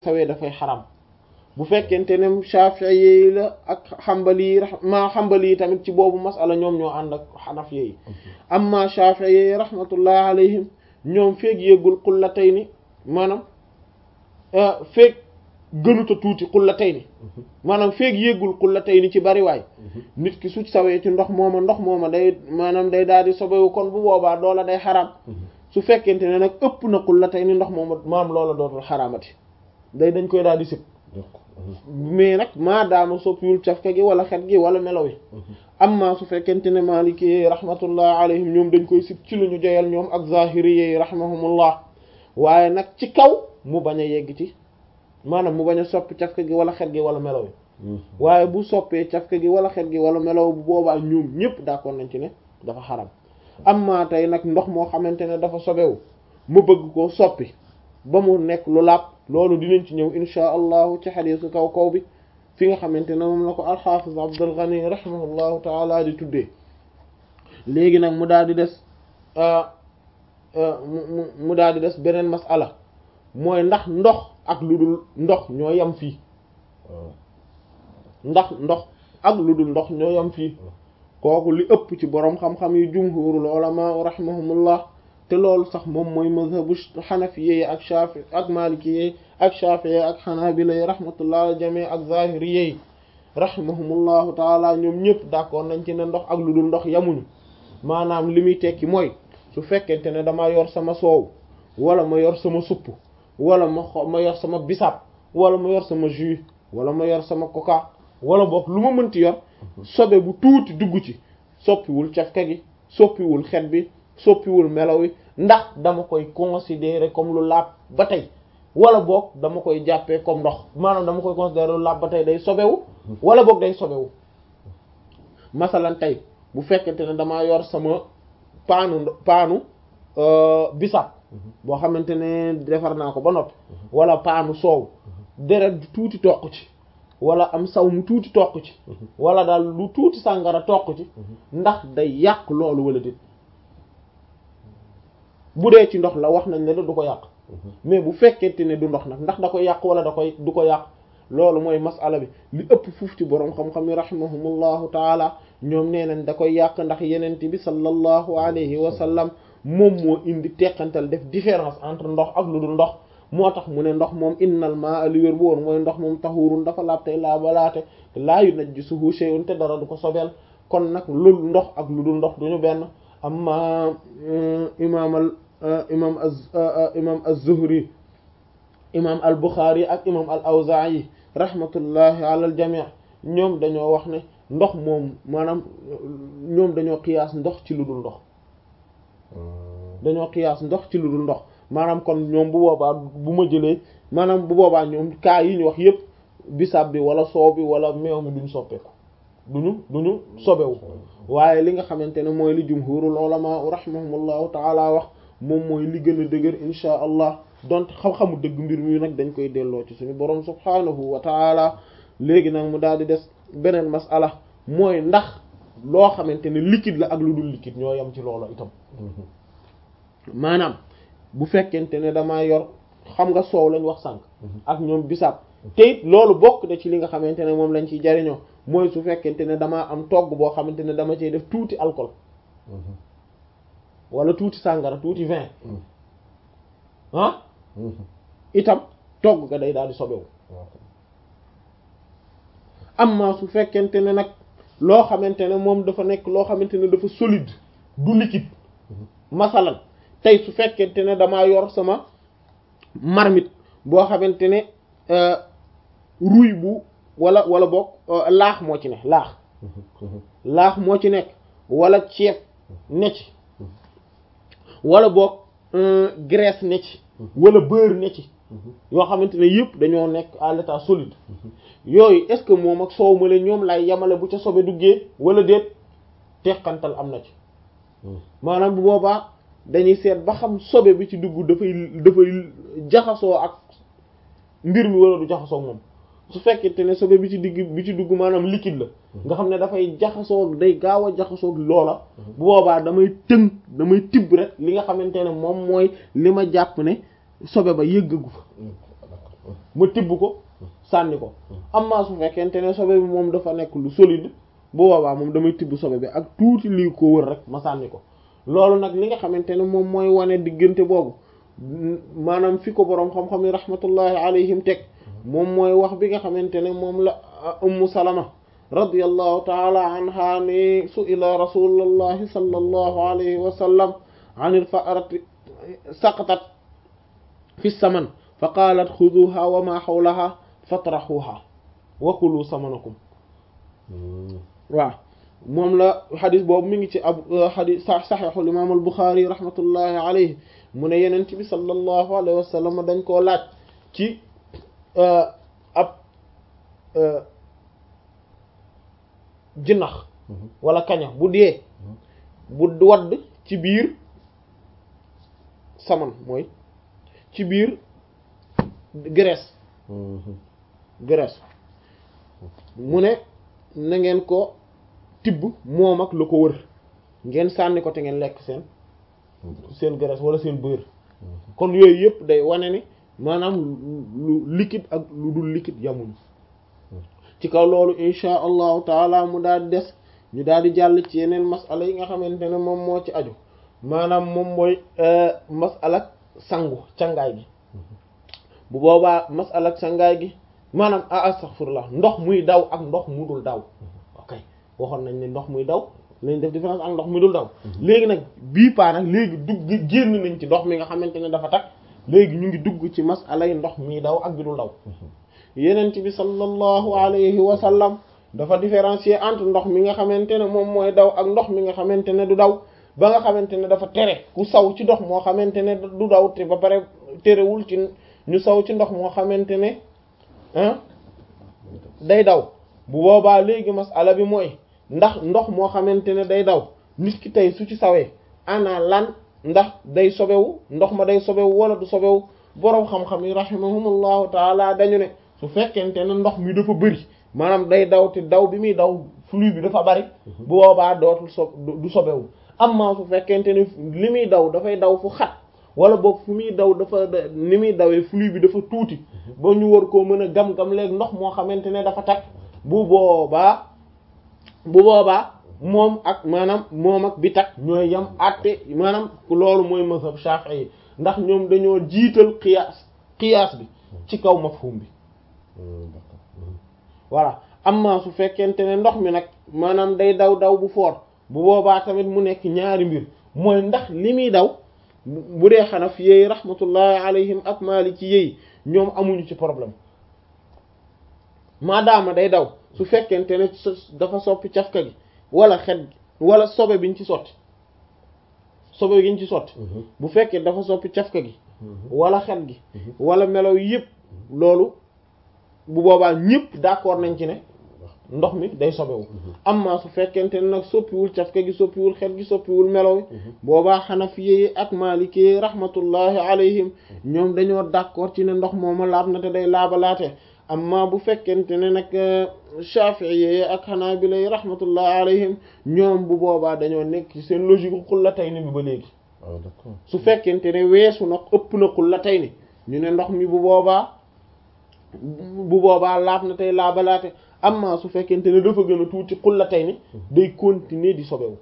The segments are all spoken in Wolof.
sawee dafay xaram bu fekkente ne Shafi'i yi la ak Hanbali yi ma Hanbali yi tamit ci boobu masala ñoom ñoo ànd ak Hanafi yi amma Shafi'i yi rahmatullah alayhim ñoom feeg yéggul qullatayni maanaam feeg gënuta tuuti qullatayni maanaam feeg yéggul qullatayni ci bariwaay nit ki su sawee ci ndox mooma ndox mooma day maanaam day daal di sobewu kon bu boobaa loola day xaram su fekkente ne nag ëpp na qullatayni ndox mooma maam loola dootul xaramati day dañ koy daal di sib mais nag maadaama soppiwul cafka gi wala xet gi wala melo wi amma su fekkente ne maliki rahmatullah alayhim ñoom dañ koy sib ci lu ñu joyal ñoom ak zahiri yi rahimahumullah waaye nag ci kaw mu bañ a yegg ci maanaam mu bañ a soppi cafka gi wala xet gi wala melo wi waaye bu soppee cafka gi wala xet gi wala melo bu boobaa ñoom ñëpp d'accord nañ ci ne dafa xaram amma tey nag ndox moo xamante ne dafa sobewu mu bëgg koo soppi ba mu nekk lu laab loolu dinañ ci ñëw insha allahu ci xadiisu kaw kaw bi fi nga xamante ne moom la ko alxaafiz Abdul Ghani rahimahullahu taala di tuddee léegi nag mu daal di des mu mu daal di des beneen masala mooy ndax ndox ak lu dul ndox ñoo yem fii ndax ndox ak lu dul ndox ñoo yem fii kooku li ëpp ci boroom xam-xam yi jumhurul ulama rahimahumullah te loolu sax moom mooy mazhabu xanafiye ak shafi ak malikiye ak shafiye ak xanaabila yi rahmatullah al jami ak zahiriye yi rahimahumullahu taala ñoom ñëpp d'accord nañ ci ne ndox ak lu dul ndox yamuñu maanaam li muy tekki mooy su fekkente ne dama yor sama soow wala ma yor sama supp wala ma xo ma yor sama bisaab wala ma yor sama jus wala ma yor sama coca wala boog lu ma mënti yor sobe bu tuuti dugg ci soppiwul cafka gi soppiwul xet bi soppiwul melaw wi ndax dama koy considérer comme lu laab ba tey wala boog dama koy jàppee comme ndox maanaam dama koy considérer lu laab ba tey day sobewu wala boog day sobewu masalan tey bu fekkente ne damaa yor sama paanu paanu bisab boo xamante ne defar naa ko ba noppi wala paanu soow deret du tuuti toq ci wala am saw mu tuuti toq ci wala daal lu tuuti sàngara toq ci ndax day yàq loolu wala déet bu dee ci ndox la wax nañ ne da du ko yàq mais bu fekkente ne du ndox nag ndax da koy yàq wala da koy du ko yàq loolu mooy masala bi li ëpp fuuf ci boroom xam-xam yi rahimahumullahu taala ñoom nee nañ da koy yàq ndax yenent bi sallallahu alayhi wa sallam moom moo indi teqantal def différence entre ndox ak lu dul ndox moo tax mu ne ndox moom innal maa li wér bu woon mooy ndox moom taxurun dafa laab tey laa balaate laa yunajjisuhu shay'un te dara du ko sobeel kon nag lu ndox ak lu dul ndox duñu benn amma imaam al imam imam az-Zuhri imam al-Bukhari ak imam al-Awza'i rahmatullahi ala al-jami' ñoom dañoo wax ne ndox moom maanaam ñoom dañoo qiyaas ndox ci lu dul ndox dañoo qiyaas ndox ci lu dul ndox maanaam kon ñoom bu boobaa bu ma jëlee maanaam bu boobaa ñoom kaa yi ñu wax yépp bisaab bi wala soow bi wala meew mi duñ soppeeku duñu duñu sobewu waaye li nga xamante ne mooy li jumhurul ulama rahimahumullahu ta'ala wax moom mooy li gën a dëgër insha allah donte xam-xamu dëgg mbir mi nag dañ koy delloo ci suñu borom subhanahu wa taala léegi nag mu daal di des beneen masala mooy ndax loo xamante ne liquide la ak lu dul liquide ñoo yem ci loolu itam maanaam bu fekkente ne damaa yor xam nga soow lañ wax sànq ak ñoom bisaab te it loolu bokk na ci li nga xamante ne moom lañ ciy jariñoo mooy su fekkente ne damaa am togg boo xamante ne dama cey def tuuti alcool wala tuuti sàngara tuuti vin ah itam togg ga day daal di sobewu amma su fekkente ne nag loo xamante ne moom dafa nekk loo xamante ne dafa solide du liquide masalan tey su fekkente ne damaa yor sama marmite boo xamante ne ruy bu wala wala boog laax moo ci ne laax laax moo ci nekk wala ceeb ne ci wala boog graisse ne ci wala beurre ne ci yoo xamante ne yëpp dañoo nekk à l'état solide yooyu est-ce que moom ak soow ma leen ñoom lay yamale bu ca sobe duggee wala déet teqantal am na ci maanaam bu boobaa dañuy seet ba xam sobe bi ci dugg dafay dafay jaxasoo ak mbir mi wala du jaxasoo moom su fekkente ne sobe bi ci digg bi ci dugg maanaam liquide la nga xam ne dafay jaxasoo day gaaw a jaxasoo loola bu boobaa damay tënk damay tibb rek li nga xamante ne moom mooy li ma jàpp ne sobe ba yëggagu fa ma tibb ko sànni ko amma su fekkente ne sobe bi moom dafa nekk lu solide bu boobaa moom damay tibb sobe bi ak tuuti lii ko wër rek ma sànni ko loolu nag li nga xamante ne moom mooy wane diggante boobu maanaam fi ko boroom xam-xam yi rahmatullahi alayhim teg moom mooy wax bi nga xamante ne moom la ummu salama radiyallahu taala anha ne su'ila rasulullahi sallallahu alayhi wa sallam an al-fa'rati saqatat fi saman fa qalat xuduha wa ma hawlaha fatrahuha wa kulu samanakum waaw moom la xadis boobu mi ngi ci ab xadis saxiixul imaam al Buxaari rahmatullahi alayhi mu ne yenent bi sallallahu alayhi wa sallam dañ koo laaj ci ab jinax wala kaña bu dee bu wadd ci biir saman mooy ci biir graisse graisse mu ne na ngeen ko tibb moom ak lu ko wër ngeen sànni ko te ngeen lekk seen seen graisse wala seen beurre kon yooyu yëpp day wane ni maanaam lu liquide ak lu dul liquide yamuñu ci kaw loolu insha allahu taala mu daal di des ñu daal di jàll ci yeneen masala yi nga xamante ne moom moo ci aju maanaam moom mooy masala sangu cangaay gi bu boobaa masala cangaay gi maanaam a astaghfirullah ndox muy daw ak ndox mu dul daw ok waxoon nañ ne ndox muy daw lañ def différence ak ndox muy dul daw léegi nag bii paa nag léegi dugg génn nañ ci ndox mi nga xamante ne dafa tag léegi ñu ngi dugg ci masala yi ndox mi daw ak bi dul daw yenent bi sallallahu alayhi wa sallam dafa différencier entre ndox mi nga xamante ne moom mooy daw ak ndox mi nga xamante ne du daw ba nga xamante ne dafa tere ku saw ci ndox moo xamante ne du daw te ba pare terewul ci ñu saw ci ndox moo xamante ne ah day daw bu boobaa léegi masala bi mooy ndax ndox moo xamante ne day daw nit ki tey su ci sawee ana lan ndax day sobewu ndox ma day sobewu wala du sobewu boroom xam-xam yi rahimahumullahu taala dañu ne su fekkente ne ndox mi dafa bëri maanaam day daw te daw bi muy daw flux bi dafa bari bu boobaa dootul so du sobewu amma su fekkente ne li muy daw dafay daw fu xat wala boog fu muy daw dafa ni muy dawee flux bi dafa tuuti ba ñu war koo mën a gam-gam léegi ndox moo xamante ne dafa tag bu boobaa bu boobaa moom ak maanaam moom ak bi tag ñooy yam àtte maanaam loolu mooy mazhab Shafi'i ndax ñoom dañoo jiital qiyaas qiyaas bi ci kaw mafhum bi voilà amma su fekkente ne ndox mi nag maanaam day daw daw bu foor bu boobaa tamit mu nekk ñaari mbir mooy ndax li muy daw bu dee xanaf yeey rahmatullahi alayhim ak maliki yeey ñoom amuñu ci problème maadaama day daw su fekkente ne dafa soppi cafka gi wala xet gi wala sobe biñ ci sotti sobe giñ ci sotti bu fekkee dafa soppi cafka gi wala xet gi wala melaw yëpp loolu bu boobaa ñëpp d'accord nañ ci ne ndox mi day sobewu amma su fekkente ne nag soppiwul cafka gi soppiwul xet gi soppiwul melaw yi boobaa xanafiye ak maliki rahmatullahi alayhim ñoom dañoo d'accord ci ne ndox mooma laab na te day laabalaate amma bu fekkente ne nag shafi'iyye ak hanabila rahmatullahi alayhim ñoom bu boobaa dañoo nekk ci seen logique xullatayni bi ba léegi su fekkente ne weesu nag ëpp na xullatayni ñu ne ndox mi bu boobaa bu boobaa laab na tey laabalaate amma su fekkente ne dafa gën a tuuti xullatayni day continuer di sobewu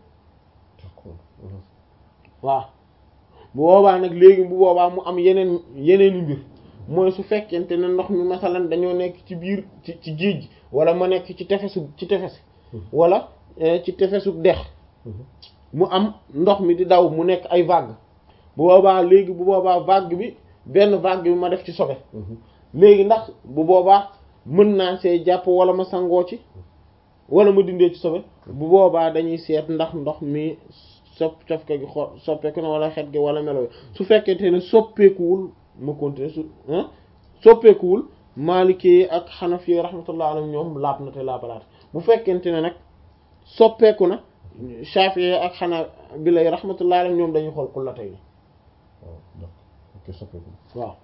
waaw bu boobaa nag léegi bu boobaa mu am yeneen yeneeni mbir mooy su fekkente ne ndox mi masalan dañoo nekk ci biir ci ci géej gi wala ma nekk ci tefesu ci tefes wala ci tefesu dex mu am ndox mi di daw mu nekk ay vague bu boobaa léegi bu boobaa vague bi benn vague bi ma def ci sobe léegi ndax bu boobaa mën naa see jàpp wala ma sangoo ci wala ma dindee ci sobe bu boobaa dañuy seet ndax ndox mi sopp cofke gi xo soppeeku na wala xet gi wala melo su fekkente ne soppeekuwul ma continuer su soppeekuwul Maliki ak Hanafi rahmatullah alayhim ñoom laab na te laabalaat bu fekkente ne nag soppeeku na Shafi'i ak Hanabila rahmatullah alayhim ñoom dañuy xool xullatay ni waaw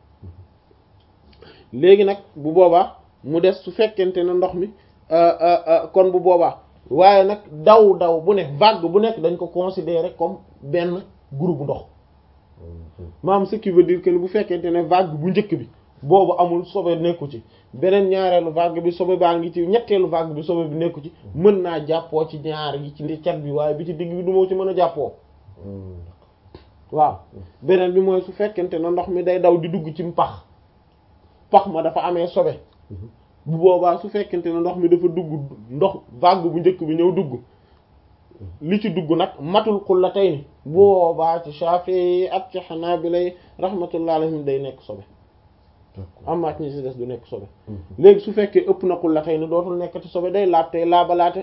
léegi nag bu boobaa mu des su fekkente ne ndox mi kon bu boobaa waaye nag daw daw bu ne vague bu nekk dañ ko considérer comme benn groupe ndox maanaam ce qui veut dire que bu fekkente ne vague bu njëkk bi boobu amul sobe nekku ci beneen ñaareelu vague bi sobe baa ngi ci ñetteelu vague bi sobe bi nekku ci mën naa jàppoo ci ñaar yi ci cat bi waaye bi ci digg bi du moo ci mën a jàppoo waaw beneen bi mooy su fekkente ne ndox mi day daw di dugg ci pax pax ma dafa amee sobe bu boobaa su fekkente ne ndox mi dafa dugg ndox vague bu njëkk bi ñëw dugg li ci dugg nag matul xullatayni bu boobaa ci Shafi'i ak ci Hanabila rahmatullah alayhim day nekk sobe amma ci ñi ci des du nekk sobe léegi su fekkee ëpp na xullatayni dootul nekk ci sobe day laab tey laabalaate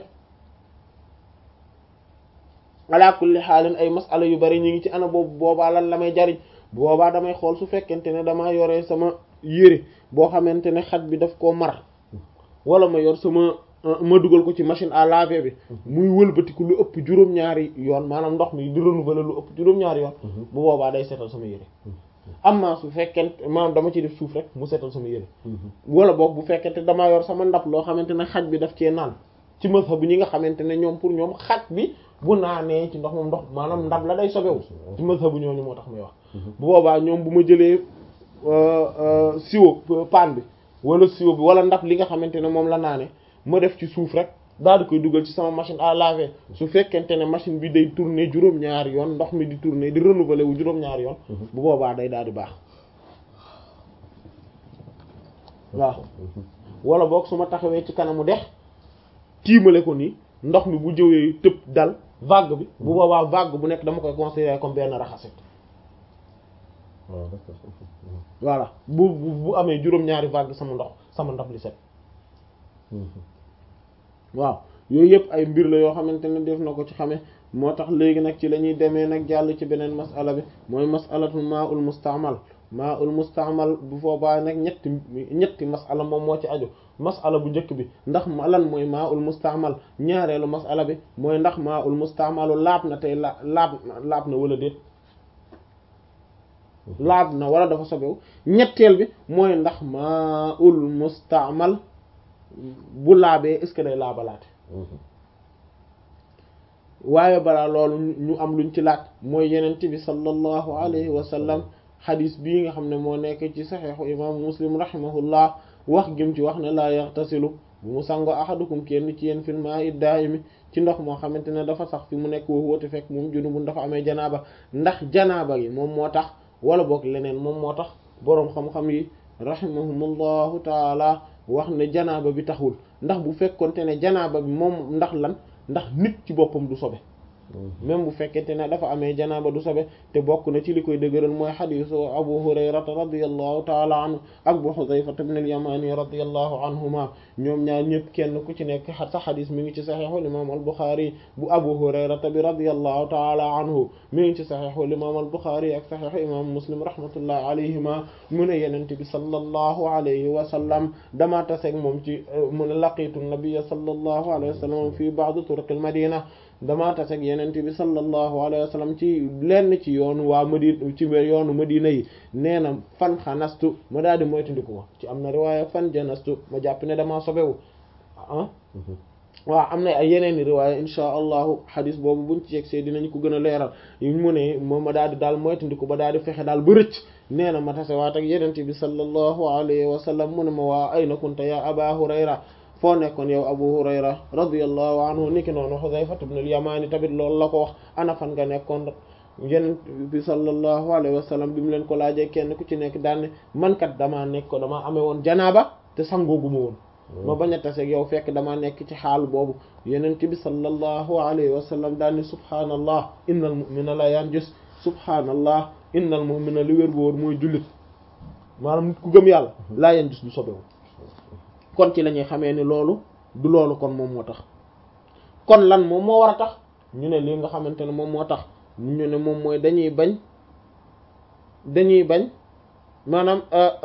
ala kulli xaalin ay masala yu bari ñu ngi ci ana boobu boobaa lan la may jariñ boobaa damay xool su fekkente ne damaa yore sama yére boo xamante ne xaj bi daf koo mar wala ma yor sama ma dugal ko ci machine à laver bi muy wëlbatiku lu ëpp juróom-ñaari yoon maanaam ndox mi di renouveler lu ëpp juróom-ñaari yoon bu boobaa day setal sama yére amma su fekkente maanaam dama ci def suuf rek mu setal sama yére wala boog bu fekkente damaa yor sama ndab loo xamante ne xaj bi daf cee naan ci mazhab bu ñi nga xamante ne ñoom pour ñoom xaj bi bu naanee ci ndox moom ndox maanaam ndab la day sobewu ci mazhab bu ñooñu moo tax may wax bu boobaa ñoom bu ma jëlee siwo paan bi wala siwo bi wala ndab li nga xamante ne moom la naane ma def ci suuf rek daal di koy dugal ci sama machine à laver su fekkente ne machine bi day tourner juróom-ñaari yoon ndox mi di tourner di renouveler wu juróom-ñaari yoon bu boobaa day daal di baax waaw wala boog su ma taxawee ci kanamu dex tiimale ko nii ndox mi bu jëwee tëb dal vague bi bu boobaa vague bu nekk dama koy considérer comme benn raxasit voilà bu bu amee juróom-ñaari vague sama ndox sama ndab li set waaw yooyu yëpp ay mbir la yoo xamante ne def na ko ci xame moo tax léegi nag ci la ñuy demee nag jàll ci beneen masala bi mooy masalatul maa ul mustaamal maa ul mustaamal bu boobaa nag ñetti ñetti masala moom moo ci aju masala bu njëkk bi ndax lan mooy maa ul mustaamal ñaareelu masala bi mooy ndax maa ul mustaamalu laab na tey la laab laab na wala déet laab na wala dafa sobewu ñetteel bi mooy ndax maa ul mustaamal bu laabee est-ce que day laabalaate waaye balaa loolu ñu am luñ ci laaj mooy yenent bi sallallahu alayhi wa sallam xadis bii nga xam ne moo nekk ci saxiixu imaamu muslim rahimahullah wax gim ci wax ne laa yaxtasilu bu mu sango ahadukum kenn ci yéen fil maa'i daa'imi ci ndox moo xamante ne dafa sax fi mu nekk woo woote fekk moom junubun dafa amee janaaba ndax janaaba gi moom moo tax wala boog leneen moom moo tax boroom xam-xam yi rahimahumullahu taala wax ne janaaba bi taxul ndax bu fekkonte ne janaaba bi moom ndax lan ndax nit ci boppam du sobe même bu fekkente ne dafa amee janaaba du sobe te bokk na ci li koy dëgëral mooy xadiisu abu hurayrata radiyallahu taala anhu ak bu xudayfata ibn al-yamani radiyallahu anhuma ñoom ñaar ñëpp kenn ku ci nekk sa xadis mi ngi ci saxiixul imaam al-buxaari bu abu hurayrata bi radiyallahu taala anhu mi ngi ci saxiixul imaam al-buxaari ak saxiixu imaam muslim rahmatullahi alayhima mu ne yenent bi sallallahu alayhi wa sallam dama taseeg moom ci mu ne laqitu nabiyya sallallahu alayhi wa sallam fi ba'd turuqil madina damaa taseeg yenente bi sallallahu alayhi wa sallam ci lenn ci yoonu waa madina ci yoonu madina yi nee na fan xanastu ma daal di moytandiku ko ci am na riwaaya fan janastu ma jàpp ne damaa sobewu ah waaw am na ay yeneen i riwaaya insha allahu xadis boobu buñ ci yegsee dinañ ko gën a leeral mu ne moom ma daal di daal moytandiku ba daal di fexe daal ba rëcc nee na ma tase waat ak yenente bi sallallahu alayhi wa sallam mu ne ma waa ayna kunta ya aba hurayra foo nekkoon yow abu hurayra radiyallahu anhu niki noonu xudayfa ibn al-yamani tamit loolu la ko wax ana fan nga nekkoon yeneen bi sallallahu alayhi wa sallam bi mu leen ko laajee kenn ku ci nekk daanne man kat damaa nekk ko damaa amee woon janaaba te sangooguma woon ma bañ a taseeg yow fekk damaa nekk ci xaal boobu yeneen bi sallallahu alayhi wa sallam daanne subhaanallah innal mu'mina la yanjus subhaanallah innal mu'mina li wér bu wóor mooy jullit maanaam nit ku gëm yàlla laa yanjus du sobewu kon ci la ñuy xamee ni loolu du loolu kon moom moo tax kon lan moom moo war a tax ñu ne lii nga xamante ne moom moo tax ñu ne moom mooy dañuy bañ dañuy bañ maanaam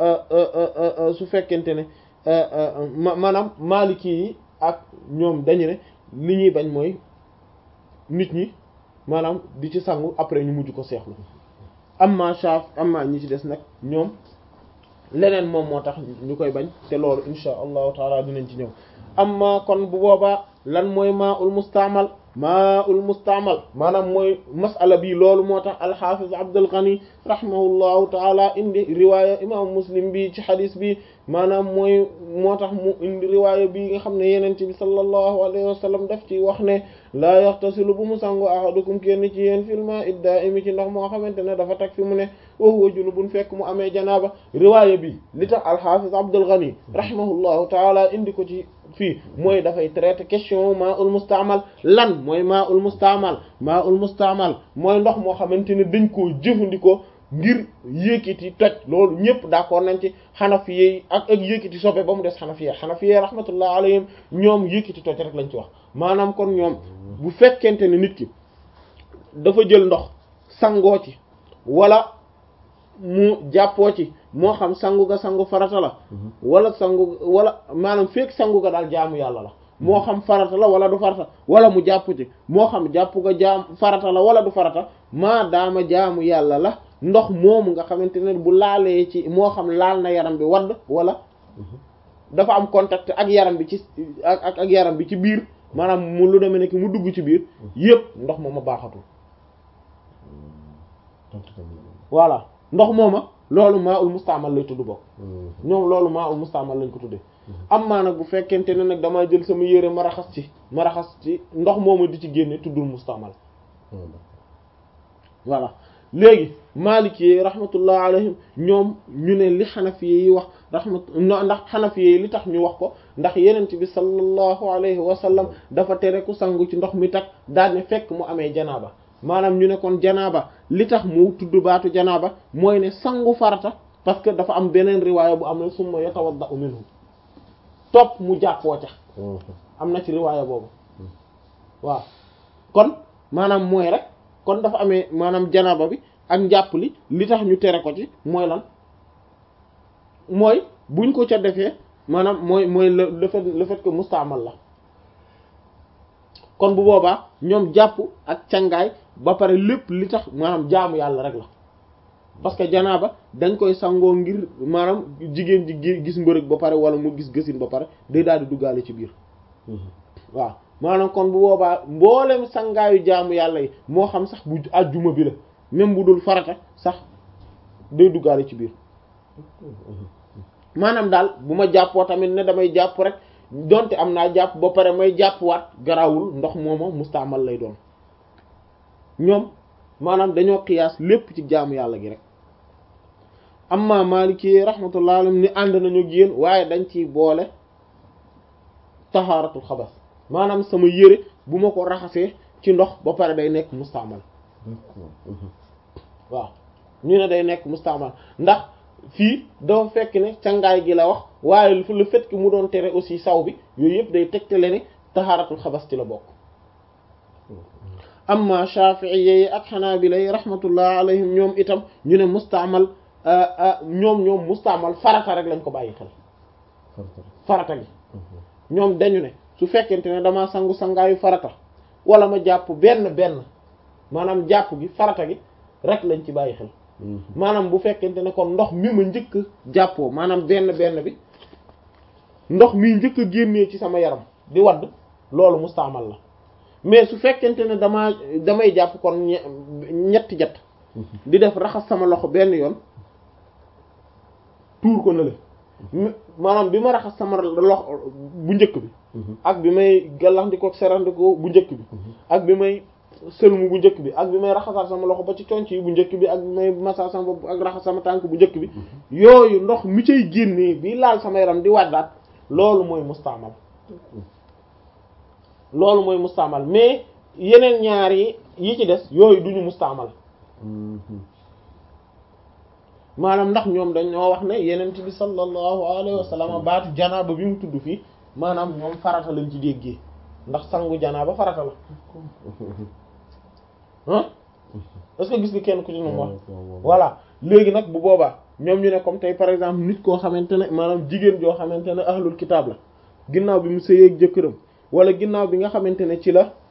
su fekkente ne maanaam maaliki yi ak ñoom dañu ne li ñuy bañ mooy nit ñi maanaam di ci sangu après ñu mujj ko seexlu amma Shaaf amma ñi ci des nag ñoom leneen moom moo tax ñu koy bañ te loolu insha allahu taala dinañ ci ñëw amma kon bu boobaa lan mooy maa ul mustaamal maa ul mustaamal maanaam mooy masala bi loolu moo tax alxafiz Abdul Ghani rahimahullahu taala indi riwaaya imam muslim bi ci xadis bi maanaam mooy moo tax mu indi riwaaya bi nga xam ne yeneen bi sallallahu alayhi wa sallam daf ci wax ne laa yaxtasilu bu mu sangu ahadukum kenn ci yéen fil maa'i daa'imi ci ndox moo xamante ne dafa tag fi mu ne wa huwa junubun fekk mu amee janaaba riwaaya bi li tax alxafiz Abdul Ghani rahimahullahu taala indi ko ci fii mooy dafay traiter question maa ul mustaamal lan mooy maa ul mustaamal maa ul mustaamal mooy ndox moo xamante ne dañ koo jëfandikoo ngir yëkkati toj loolu ñëpp d'accord nañ ci xanafiye ak ak yëkkati soppe ba mu des xanafiye xanafiye rahmatullah alayhim ñoom yëkkati toj rek lañ ci wax maanaam kon ñoom bu fekkente ne nit ki dafa jël ndox sangoo ci wala mu jàppoo ci moo xam sangu ga sangu farata la wala sangu wala maanaam fekk sangu ga daal jaamu yàlla la moo xam farata la wala du farata wala mu jàpp ci moo xam jàpp ga jaam farata la wala du farata maa daama jaamu yàlla la ndox moomu nga xamante ne bu laalee ci moo xam laal na yaram bi wadd wala dafa am contact ak yaram bi ci ak ak yaram bi ci biir maanaam mu lu demee nekk mu dugg ci biir yépp ndox mooma baaxatul voilà ndox mooma loolu maa ul mustaamal lay tudd bokk ñoom loolu maa ul mustaamal lañ ko tuddee am maa nag bu fekkente ne nag damaa jël sama yére ma raxas ci ma raxas ci ndox mooma di ci génne tuddul mustaamal voilà léegi maliki yi rahmatullah alayhim ñoom ñu ne li xanafiye yi wax rahmat ndax xanafiye yi li tax ñu wax ko ndax yenent bi sallallahu alayhi wa sallam dafa tere ku sangu ci ndox mi tak daal ne fekk mu amee janaaba maanaam ñu ne kon janaaba li tax mu tudd baatu janaaba mooy ne sangu farata parce que dafa am beneen riwaaya bu am ne summa yatawadda'u minhu topp mu jàppoo ca am na ci riwaaya boobu waaw kon maanaam mooy rek kon dafa amee maanaam janaaba bi ak njàpp li li tax ñu tere ko ci mooy lan mooy buñ ko ca defee maanaam mooy mooy le le fait le fait que mustaamal la kon bu boobaa ñoom jàpp ak cangaay ba pare lépp li tax maanaam jaamu yàlla rek la parce que janaaba dañ koy sangoo ngir maanaam jigéen ji gis mbërëg ba pare wala mu gis gësin ba pare day daal di duggaale ci biir waaw maanaam kon bu boobaa mboolem sangaayu jaamu yàlla yi moo xam sax bu àjjuma bi la même bu dul farata sax day duggaale ci biir maanaam daal bu ma jàppoo tamit ne damay jàpp rek donte am naa jàpp ba pare may jàppwaat garawul ndox mooma mustaamal lay doon ñoom maanaam dañoo qiyaas lépp ci jaamu yàlla gi rek amma maliki rahmatullah alayhi ni ànd nañu yéen waaye dañ ciy boole tahaaratul xabas maanaam sama yére bu ma ko raxasee ci ndox ba pare day nekk mustaamal waaw ñu ne day nekk mustaamal ndax fii dafa fekk ne cangaay gi la wax waaye le fait que mu doon tere aussi saw bi yooyu yëpp day tegtale ne tahaaratul xabas ci la bokk amma shafi'iyyi ak xanaabila yi rahmatullah alayhim ñoom itam ñu ne mustaamal ñoom ñoom mustaamal farata rek lañ ko bàyyi xel farata gi ñoom dañu ne su fekkente ne damaa sangu sangaayu farata wala ma jàpp benn benn maanaam jàpp gi farata gi rek lañ ci bàyyi xel maanaam bu fekkente ne kon ndox mi ma njëkk jàppoo maanaam benn benn bi ndox mi njëkk a génnee ci sama yaram di wadd loolu mustaamal la mais su fekkente ne damaa damay jàpp kon ñetti jat di def raxas sama loxo benn yoon tuur ko na le maanaam bi ma raxas sama loxo bu njëkk bi ak bi may gallax di ko serandiko bu njëkk bi ak bi may sëlmu bu njëkk bi ak bi may raxasaat sama loxo ba ci conc yi bu njëkk bi ak bi may massa sama bopp ak raxas sama tànk bu njëkk bi yooyu ndox mi cay génnee bi laal sama yaram di wàddaat loolu mooy mustaamal loolu mooy mustaamal mais yeneen ñaar yi yi ci des yooyu duñu mustaamal maanaam ndax ñoom dañoo wax ne yeneen bi sallallahu alayhi wa sallam baatu janaaba bi mu tudd fii maanaam ñoom farata lañ ci déggee ndax sangu janaaba farata la ah est-ce que gis nga kenn ku ci ñoom wax voilà léegi nag bu boobaa ñoom ñu ne comme tey par exemple nit koo xamante ne maanaam jigéen joo xamante ne ahlul kitaab la ginnaaw bi mu sëyeeg jëkkëram wala ginnaaw bi nga xamante ne ci la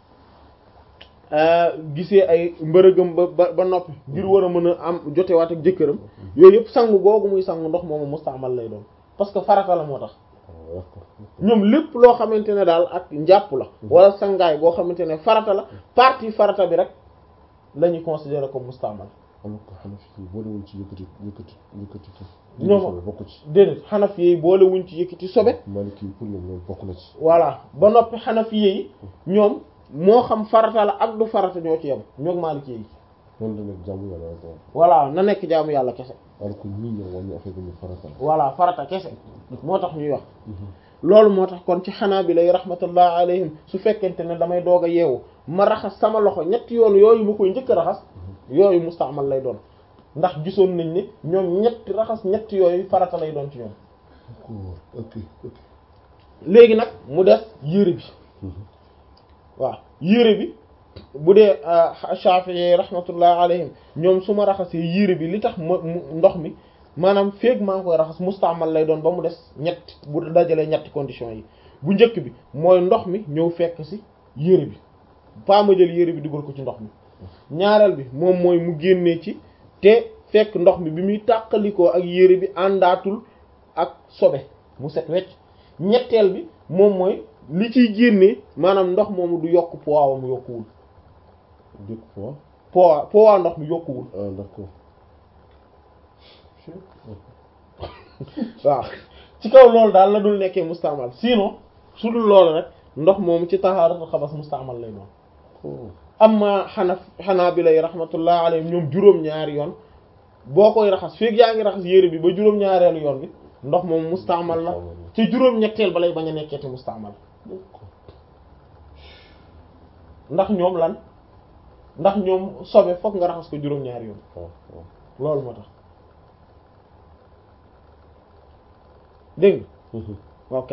gisee ay mbërëgam ba ba ba noppi ngir war a mën a am jotewaat ak jëkkëram yooyu yëpp sangu googu muy sangu ndox moomu mustaamal lay doon parce que farata la moo tax ñoom lépp loo xamante ne daal ak njàpp la wala sangaay boo xamante ne farata la partie farata bi rek la ñuy considérer comme mustaamal alors que Hanafi yi boolewuñ ci yëkkati yëkkati yëkkati ko. ñoom bokk ci. déedéet Hanafi yi boole wuñ ci yëkkati sobe Maliki yi pour ñoom loolu bokk na ci. voilà ba noppi Hanafi yi ñoom moo xam farata la ak du farata ñoo ci yem ñoog Maliki yi loolu da nekk jàmm yàlla rek voilà na nekk jaamu yàlla kese alors que ñii ñoom wàññi affaire bi ñu farata la. voilà farata kese moo tax ñuy wax loolu moo tax kon ci xanaa bi lay rahmatullah alayhim su fekkente ne damay doog a yeewu ma raxas sama loxo ñetti yoon yooyu ma koy njëkk a raxas yooyu mustaamal lay doon ndax gisoon nañ ne ñoom ñetti raxas ñetti yooyu farata lay doon ci ñoom ok ok. léegi nag mu des yére bi waaw yére bi bu dee Shafi'i rahmatullah alayhim ñoom su ma raxasee yére bi li tax ma mu ndox mi maanaam feeg maa ngi koy raxas mustaamal lay doon ba mu des ñett bu dajalee ñetti conditions yi bu njëkk bi mooy ndox mi ñëw fekk ci yére bi pas ma jël yére bi dugal ko ci ndox mi ñaareel bi moom mooy mu génnee ci te fekk ndox mi bi muy tàqalikoo ak yére bi àndaatul ak sobe mu set wecc ñetteel bi moom mooy li ciy génnee maanaam ndox moomu du yokk poids wam yokkuwul dëkk fois. poids poids ndox mi yokkuwul ah d'accord. waaw ci kaw loolu daal la dul nekkee mustaamal sinon su dul loolu rek ndox moomu ci tahaaratu xabas mustaamal lay doon oh amma xanaf xanaa bi lay rahmatullah alayhim ñoom juróom-ñaari yoon boo koy raxas feeg yaa ngi raxas yére bi ba juróom-ñaareelu yoon bi ndox moom mustaamal la ci juróom-ñetteel ba lay bañ a nekkeeti mustaamal d'accord. ndax ñoom lan ndax ñoom sobe fokk nga raxas ko juróom-ñaari yoon waaw waaw. loolu moo tax dégg nga ok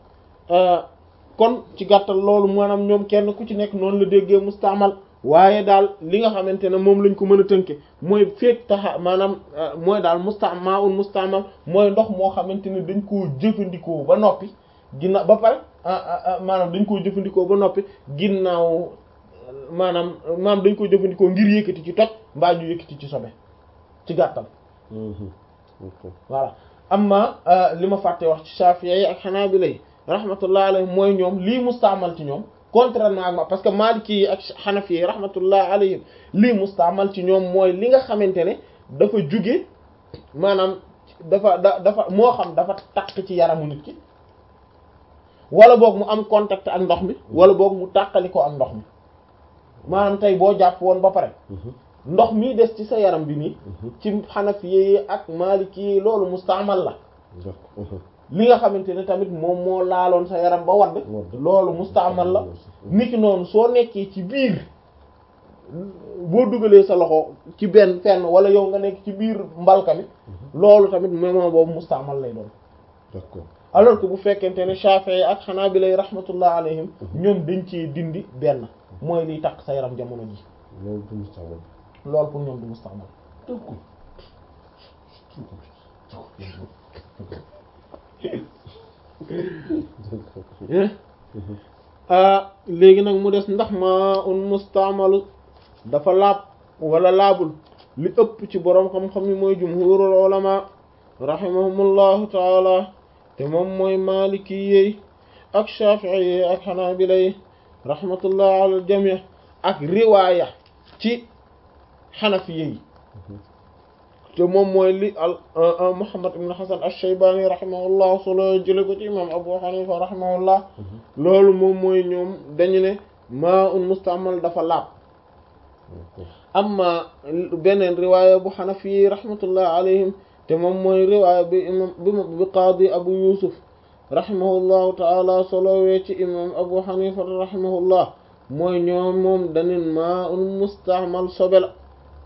kon ci gàttal loolu maanaam ñoom kenn ku ci nekk noonu la déggee mustaamal waaye daal li nga xamante ne moom lañ ko mën a tënke mooy feek taxa maanaam mooy daal mustama un mustaamal mooy ndox moo xamante ne dañ koo jëfandikoo ba noppi ginnaaw ba pare maanaam dañ koo jëfandikoo ba noppi ginnaaw maanaam maanaam dañ koo jëfandikoo ngir yëkkati ci toj mbaa ñu yëkkati ci sobe ci gàttal ok. voilà amma li ma fàtte wax ci Shafi'i yi ak Hanabila yi rahmatullah alayhim mooy ñoom lii mustaamal ci ñoom contrairement ak ma parce que Maliki yi ak Hanafi yi rahmatullah alayhim lii mustaamal ci ñoom mooy li nga xamante ne dafa juge maanaam dafa da dafa moo xam dafa takk ci yaramu nit ki wala boog mu am contact ak ndox mi wala boog mu tàqali ko ak ndox mi maanaam tey boo jàpp woon ba pare ndox mi des ci sa yaram bi nii ci Hanafi yi ak Maliki yi loolu mustaamal la d'accord. li nga xamante ne tamit moom moo laaloon sa yaram ba wadd Wadd. loolu mustaamal la niki noonu soo nekkee ci biir boo dugalee sa loxo ci benn fenn wala yow nga nekk ci biir mbalka mi loolu tamit moment boobu mustaamal lay doon d'accord. alors que bu fekkente ne Shafi'i ak Hanabila lay rahmatullah alayhim ñoom dañ cee dindi benn mooy liy takk sa yaram jamono ji loolu du mustaamal. loolu pour ñoom du mustaamal d'accord. ah léegi nag mu des ndax ma un mustaamal dafa laab wala laabul li ëpp ci boroom xam-xam yi mooy jumhurul ulama rahimahumullahu taala te moom mooy maliki yi ak shafi'i yi ak hanabila yi rahmatullah ala aljami ak riwaaya ci xanafi yi te moom mooy li al Muhammad ibn Hasan ash-Shaybani rahimahullah solo jële ko ci imam Abu Hanifa rahimahullah loolu moom mooy ñoom dañu ne maa un mustaamal dafa laab amma beneen riwaaya bu Hanafi yi rahmatullah alayhim te moom mooy riwaaya bi imam bi bi qaadi Abu Yusuf rahimahullahu taala solowee ci imam Abu Hanifa rahimahullah mooy ñoom moom dañu maa un mustaamal sobe la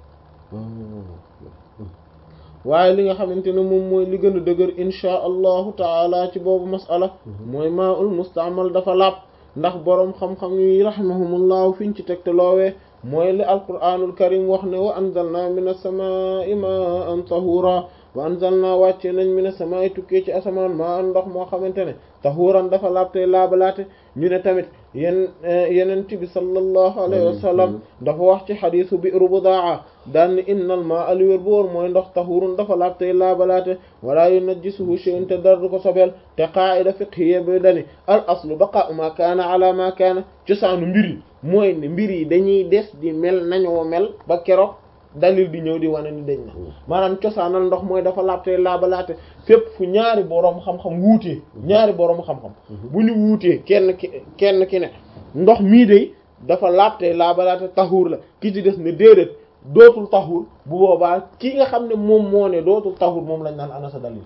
waaye li nga xamante ne moom mooy li gën a dëgër inchaa allahu taala ci boobu masala mooy maa ul mustaamal dafa laab ndax boroom xam-xam yi rahimahumullahu fiñ ci tegte loowee mooy li alquraanul karim wax ne wa anzalna min as-samaa'i maa'an tahura wa anzalna wàcce nañ mi ne samay tukkee ci asamaan maa ndox moo xamante ne tahuuran dafa laabte laabalaate ñu ne tamit yen yeneen bi sallallahu alayhi wa sallam dafa wax ci xadiisu bi'ru budaa daan ni innal maa aliwér bu wóor mooy ndox tahuurun dafa laabte laabalaate wala yunajjisuhu shay'un te dara du ko sobeel te qaa'ida fiqhiyya bi dani al aslu baqaa'u ma kaana ala ma kaana cosaanu mbir yi mooy ne mbir yi dañuy des di mel nañoo mel ba keroog dalil di ñëw di wane ni dañ na maanaam cosaanal ndox mooy dafa laabte laabalaate fépp fu ñaari boroom xam-xam wuutee ñaari boroom xam-xam bu ñu wuutee kenn ki kenn ki ne ndox mii de dafa laabte laabalaate taxuur la ki ci des ne déedéet dootul taxuur bu boobaa ki nga xam ne moom moo ne dootul taxuur moom lañ naan ana sa dalil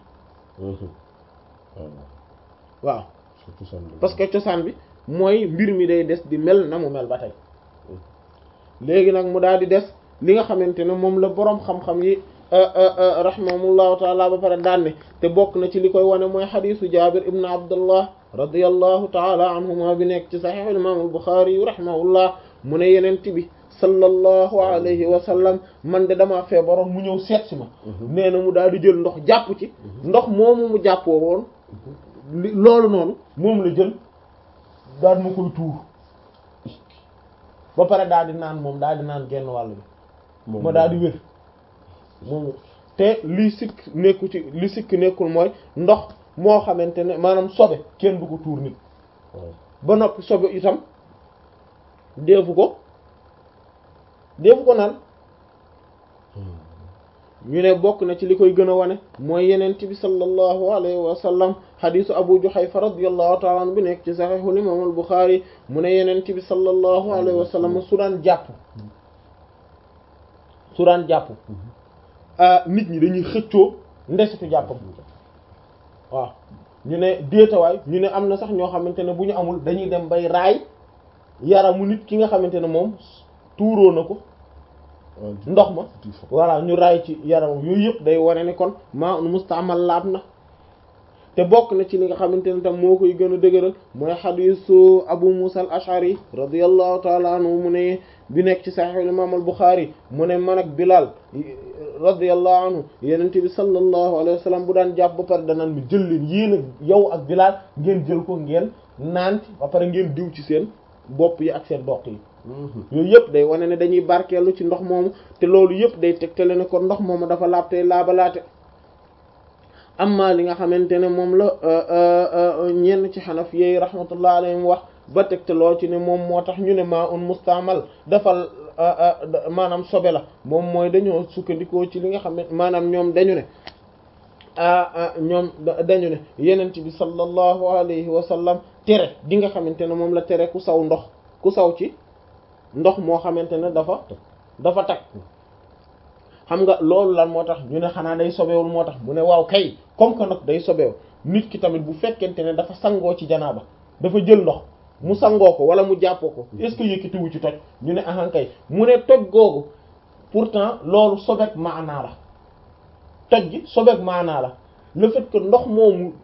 waaw parce que cosaan bi mooy mbir mi day des di mel na mu mel ba tey léegi nag mu daal di des li nga xamante ne moom la boroom xam-xam yi rahimahumullahu taala ba pare daanne te bokk na ci li koy wane mooy xadisu jabir ibn abdullah radiallahu taala anhuma bi nekk ci saxiix imam al-Buxaari yu rahimahullah mu ne yenent bi sallallahu alayhi wa sallam man de damaa feebaroon mu ñëw seet si ma nee na mu daal di jël ndox jàpp ci ndox moomu mu jàppoo woon li loolu noonu moom la jël daal ma koy tuur ba pare daal di naan moom daal di naan genn wàll bi ma daal di wér moom te li sikk nekku ci li sikk nekkul mooy ndox moo xamante ne maanaam sobe kenn du ko tuur nit ba noppi sobe itam deefu ko deefu ko naan ñu ne bokk na ci li koy gën a wane mooy yenent bi sallallahu alayhi wa sallam xadisu abu juhayfa radiyallahu ta'ala anhu bi nekk ci sahihul imam al bukhari mu ne yenent bi sallallahu alayhi wa sallam su daan jàpp su daan jàpp nit ñi dañuy xëccoo ndesitu jàppam waaw ñu ne déetawaay ñu ne am na sax ñoo xamante ne bu ñu amul dañuy dem bay raay yaramu nit ki nga xamante ne moom tuuroo na ko ndox ma voilà ñu raay ci yaramam yooyu yëpp day wane ni kon maa un mustaamal laab na te bokk na ci li nga xamante ne tam moo koy gën a dëgëral mooy xadisu abu musa al ashari radiallahu taala anhu mu ne bi nekk ci sahih imam al buxaari mu ne man ak bilal radiallahu anhu yenente bi sallallahu alayhi wa sallam bu daan jàpp ba pare danaan mi jël leen yéen ak yow ak bilal ngeen jël ko ngeen naan ci ba pare ngeen diw ci seen bopp yi ak seen doq yi yooyu yëpp day wane ne dañuy barkeelu ci ndox moomu te loolu yëpp day tegtale ne kon ndox moomu dafa laab tey laabalaate amma li nga xamante ne moom la ñenn ci xanaf yeey rahmatullah alayhim wax ba tegtaloo ci ne moom moo tax ñu ne maa un mustaamal dafa maanaam sobe la moom mooy dañoo sukkandikoo ci li nga xam ne maanaam ñoom dañu ne ñoom dañu ne yenent bi sallallahu alayhi wa sallam tere di nga xamante ne moom la tere ku saw ndox ku saw ci ndox moo xamante ne dafa dafa tag xam nga loolu lan moo tax ñu ne xanaa day sobewul moo tax mu ne waaw kay comme que nag day sobew nit ki tamit bu fekkente ne dafa sangoo ci janaaba dafa jël ndox mu sangoo ko wala mu jàppoo ko est-ce que yëkkatiwu ci toj ñu ne ahan kay mu ne toj googu pourtant loolu sobeek maanaa la toj gi sobeek maanaa la le fait que ndox moomu